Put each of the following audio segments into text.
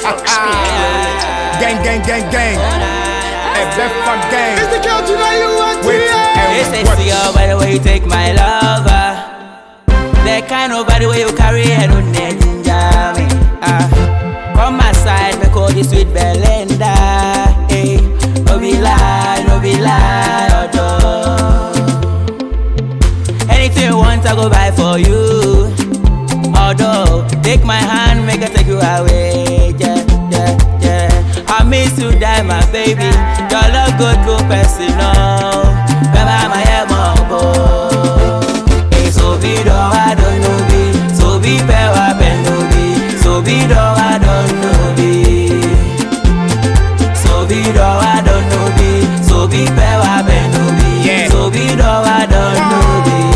gang, gang, gang, gang. FF gang. It's the country that you want Wait, They and say watch. see you by the way you take my lover. That kind of by the way you carry and no ninja me. Ah, come my side, me call you sweet Belinda. Hey, no be lie, no be lie, although. Anything you want, I go buy for you. Although, take my hand, make I take you away. Yeah, yeah, yeah. I miss you, die, my baby. Your love go to personal. Remember my emo Hey, so be do I don't know be. So be pewa no be. So be do I don't know be. So be do I don't know be. So be pewa no be. Yeah. So be do I don't know be.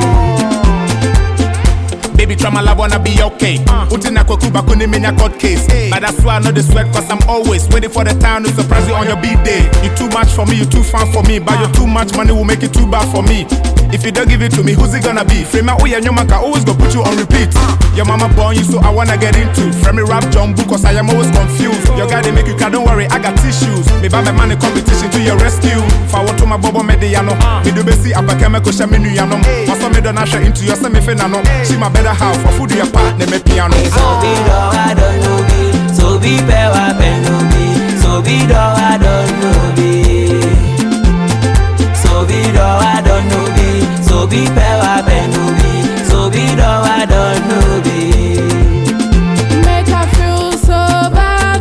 Baby, try my love, wanna be okay. Utina kukuba kuni minya court case. But that's why I know the sweat, cause I'm always waiting for the time to surprise you on your big day. You too much for me, you too fun for me. But you too much money will make it too bad for me. If you don't give it to me, who's it gonna be? Frame out your maka always go put you on repeat. Your mama born you, so I wanna get into. Frame me rap jumbo, cause I am always confused. Your guy they make you cry, don't worry, I got tissues. Me buy my money competition to your rescue. Forward to my bobo mediano. Me do besi apakeme ko shame nu yanom. Also me don't usher into your semi finano. She my better half for food your part, ne me piano. So be do I don't know be. So be pewa no be. So be do I don't know be. So be do I don't know be. So be pewa no be. So be do I don't know be. Make her feel so bad,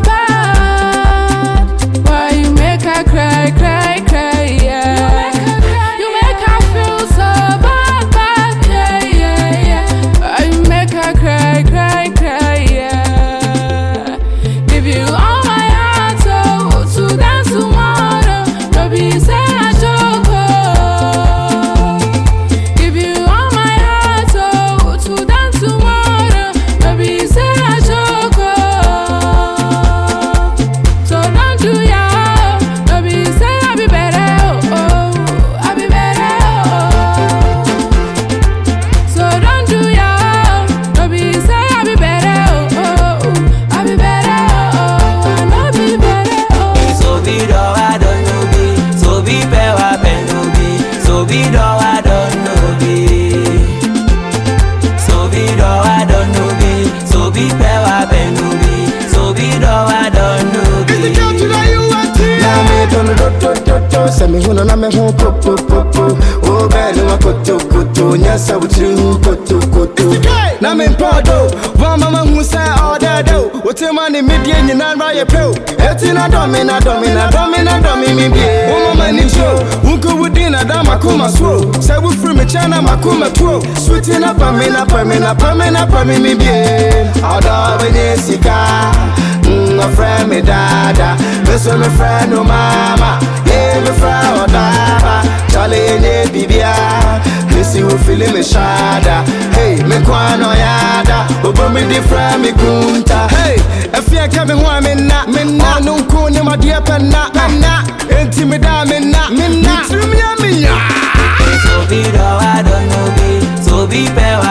bad. Why you make her cry, cry, cry, yeah. You make her feel so bad, bad, yeah, yeah, yeah. Why you make her cry, cry, cry, yeah. Give you all my heart, so to dance tomorrow. No be say I joke, oh. Give you all my heart, oh, to dance tomorrow. No be say I joke, oh. So don't do ya, oh. no be say I be better, oh, oh. I be better, oh. So don't do ya, oh. no be say I be better, oh, oh. I be better, oh, I no be better, oh. So be do I don't know be. So be pewa no be. So be do I don't know be. So be do I don't know be. So be pewa no be. So be do I don't know It's the be. country that you want Na me dono do do do do Sɛ me hunu na me ho popo popo O bɛɛ ne wa koto koto Nyɛ sɛ wo tiri hu koto koto Na me mpɔ do Wa mama hu sɛ ɔdɛɛdɛ o Wo te ma ne medie nyinaa ra yɛ pɛ o Eti na dɔ me na dɔ me na dɔ me na dɔ me mi bie Wo mama ni tro Wo nko wo din na da makoma so Sɛ wo firi me kyɛn na makoma tuo Sweetie na pa me na pa me na pa me na pa me mi bie Ɔdɔ bɛ nye sika Mm, my friend me dada, miss me friend no mama, yeah me friend or daba, Charlie ne bibia, missy will feel me shada, hey me kwano yada, obo me di friend me kunta, hey if you coming home me na, me na, no kuni my dear penna, me na, intimida me na, me na, me na, me na. So be do I don't know be. So be pewa